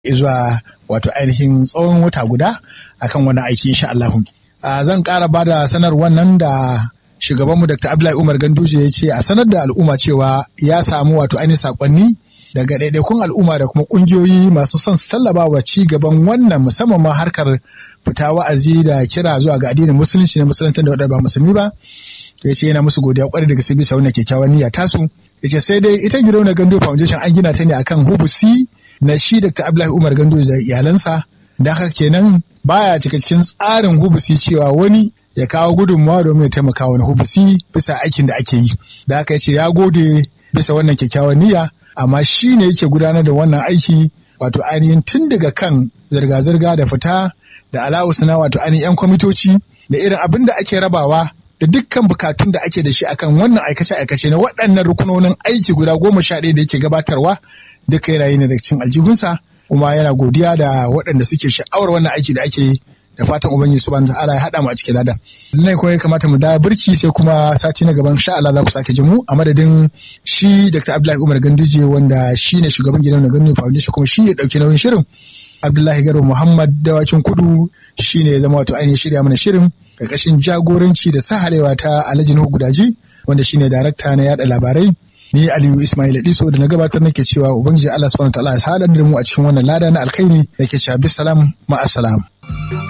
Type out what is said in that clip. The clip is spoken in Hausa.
zuwa wato ainihin tsawon wata guda akan wani aiki insha Allah. Zan ƙara ba da sanarwar nan da shugabanmu Dr. Abdullahi Umar Ganduje ya ce a sanar da al'umma cewa ya samu wato ainihin sakonni daga ɗaiɗaikun al'umma da kuma ƙungiyoyi masu son su tallaba wa ci gaban wannan musamman ma harkar fita wa'azi da kira zuwa ga addinin musulunci na musulunta da waɗanda ba musulmi ba. ya ce yana musu godiya kwarai da gaske bisa wannan kyakkyawan niyya tasu ya ce sai dai ita gidauniyar gando foundation an gina ta ne akan hubusi na shi dr abdullahi umar gando da iyalansa da haka kenan baya cika cikin tsarin hubusi cewa wani ya kawo gudunmawa domin ya taimaka wani hubusi bisa aikin da ake yi da haka ya ce ya gode bisa wannan kyakkyawan niyya amma shi ne yake gudanar da wannan aiki wato ainihin tun daga kan zirga-zirga da fita da alawus na wato ainihin 'yan kwamitoci da irin abin da ake rabawa da dukkan bukatun da ake da shi akan wannan aikace-aikace na waɗannan rukunonin aiki guda goma sha ɗaya da yake gabatarwa duka yana yi ne daga cikin aljihunsa kuma yana godiya da waɗanda suke sha'awar wannan aiki da ake da fatan ubangiji subhanahu ta'ala ya haɗa mu a cikin ladan nan kuma ya kamata mu da birki sai kuma sati na gaban sha Allah za ku sake jin mu a madadin shi Dr. Abdullahi Umar Ganduje wanda shi ne shugaban gidan Ganduje Foundation kuma shi ya ɗauki nauyin shirin Abdullahi Garba Muhammad Dawakin Kudu shi ne ya zama wato ainihin shirya mana shirin karkashin jagoranci da sahalewa ta Alhaji Nuhu Gudaji wanda shine darakta na yada labarai ni Aliyu Ismail Diso da na gabatar nake cewa ubangiji Allah subhanahu wa ta'ala ya sadar da mu a cikin wannan lada na alkhairi da ke cewa bisalam ma'asalam.